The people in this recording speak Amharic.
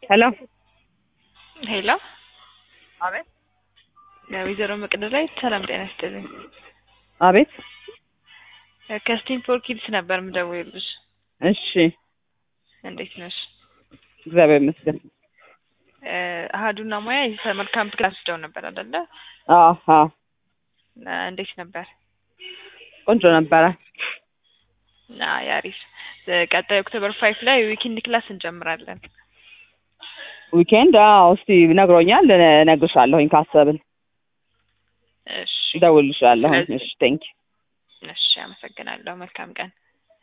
ሄሎ ሄሎ አቤት ወይዘሮ መቅደላይ ሰላም ጤና ይስጥልኝ። አቤት ከስቲም ፎር ኪድስ ነበር የምደውልልሽ። እሺ እንዴት ነሽ? እግዚአብሔር ይመስገን። አሀዱና ሙያ የሰመር ካምፕ ክላስ ወስደው ነበር አይደለ? አዎ አዎ እንዴት ነበር? ቆንጆ ነበረ። አይ አሪፍ። ቀጣይ ኦክቶበር ፋይፍ ላይ ዊኬንድ ክላስ እንጀምራለን። ዊኬንድ አዎ እስቲ ነግሮኛል። እነግርሻለሁኝ ካሰብን እሺ እደውልልሻለሁኝ። ስለዚህ- እሺ ቴንክ እሺ፣ አመሰግናለሁ። መልካም ቀን።